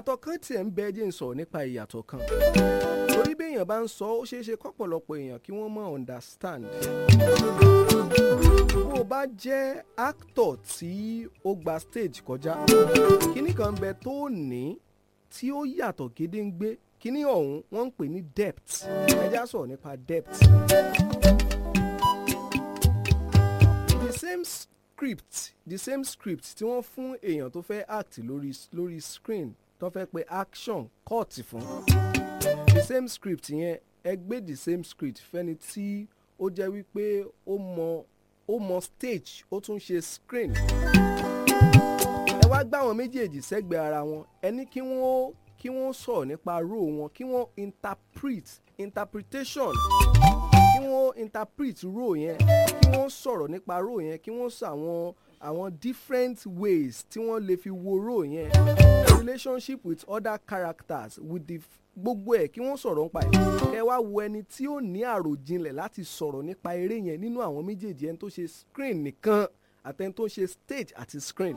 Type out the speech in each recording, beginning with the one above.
ìyàtọ̀ kan tiẹ̀ ń bẹ jẹ́ ń sọ̀rọ̀ nípa ìyàtọ̀ kan torí bí èèyàn bá ń sọ ó ṣeé ṣe kọ́pọ̀lọpọ̀ èèyàn kí wọ́n mọ̀ understand bó o bá jẹ́ actor tí ó gba stage kọjá kíní kan ń bẹ tó ní tí ó yàtọ̀ gédéǹgbé kíní ọ̀hún wọ́n ń pè ní depth ẹ já sọ̀rọ̀ nípa depth. the same script the same script tí wọ́n fún èèyàn tó fẹ́ act lórí lórí screen tó fẹ́ pe action cut fún the same script yẹn ẹ gbé the same script fẹ́ni tí ó jẹ́ wípé ó mọ ó mọ stage ó tún ṣe screen ẹ wá gbá àwọn méjèèjì sẹ́gbẹ̀ẹ́ ara wọn ẹ ní kí wọ́n kí wọ́n sọ̀rọ̀ nípa role wọn kí wọ́n interpret interpretation kí wọ́n interpret role yẹn kí wọ́n sọ̀rọ̀ nípa role yẹn kí wọ́n sọ àwọn àwọn different ways tí wọ́n lè fi wo role yẹn relationship with other characters with the gbogbo ẹ̀ kí wọ́n sọ̀rọ̀ nípa ẹ̀ kẹ́ wá wo ẹni tí ó ní àròjinlẹ̀ láti sọ̀rọ̀ nípa eré yẹn nínú àwọn méjèèjì ẹni tó ṣe screen nìkan àtẹni tó ṣe stage àti screen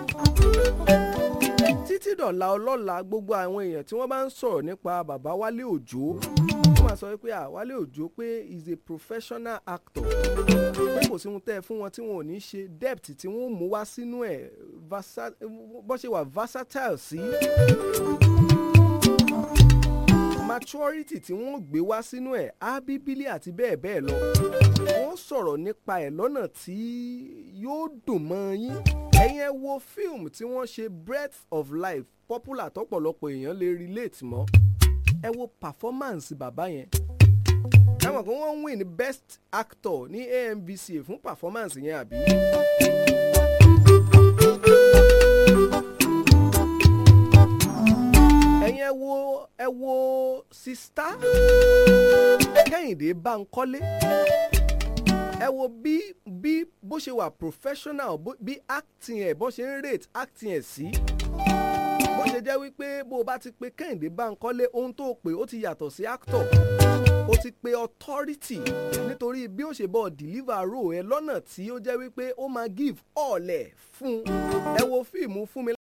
títí dọ̀la ọlọ́la gbogbo àwọn èèyàn tí wọ́n bá ń sọ̀rọ̀ nípa bàbá Wálé Òjó wọ́n máa sọ pé Wálé Òjó pé is a professional actor pé kò sí ohun tẹ́ ẹ fún wọn tí wọn ò ní ṣe depth tí wọ́n mú wá sínú ẹ̀ bó ṣe wà versatile sí maturity tí wọ́n gbé wá sínú ẹ̀ ábíbílì àti bẹ́ẹ̀ bẹ́ẹ̀ lọ wọ́n sọ̀rọ̀ nípa ẹ̀ lọ́nà tí yóò dùn mọ́ yín ẹ̀yin ẹ wo fíìmù tí wọ́n ṣe breath of life popular tọ́pọ̀lọpọ̀ èèyàn lè relate mọ́ ẹ wo performance bàbá yẹn ẹ mọ̀ pé wọ́n ń win best actor ní AMVCA fún performance yẹn àbí. ẹ̀yin ẹ wo ẹ wo sista Kẹ́hìndé Bánkọ́lé ẹ wo bí bí bó ṣe wà professional bí acting ẹ̀ bó ṣe ń rate acting ẹ̀ sí bó ṣe jẹ́ wípé bó o bá ti pe Kẹ́hìndé Bánkọ́lé ohun tó pè ó ti yàtọ̀ sí actor ó ti pe authority nítorí bí ó ṣe bọ́ deliver role ẹ lọ́nà tí ó jẹ́ wípé ó máa give all ẹ̀ fún ẹ wo fíìmù fún mi